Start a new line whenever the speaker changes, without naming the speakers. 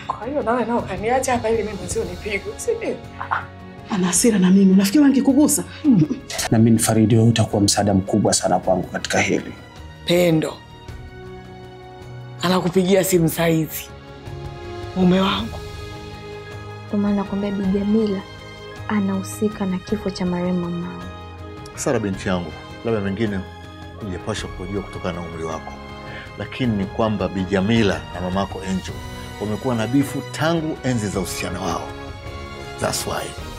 Kwa hiyo nawe nao kaniacha hapa ili mimi mwenzio nipigwe, si ndio?
Ana hasira na mimi, unafikiri angekugusa?
Na mimi Faridi, wewe utakuwa msaada mkubwa sana kwangu katika hili.
Pendo anakupigia simu saizi, mume wangu.
Ndio maana nakwambia Bi Jamila anahusika na kifo cha marehemu mamangu.
Sara binti yangu, labda mengine hujapaswa kujua kutokana na umri wako, lakini ni kwamba Bi Jamila na mamako Angel wamekuwa na bifu tangu enzi za uhusiano wao. That's why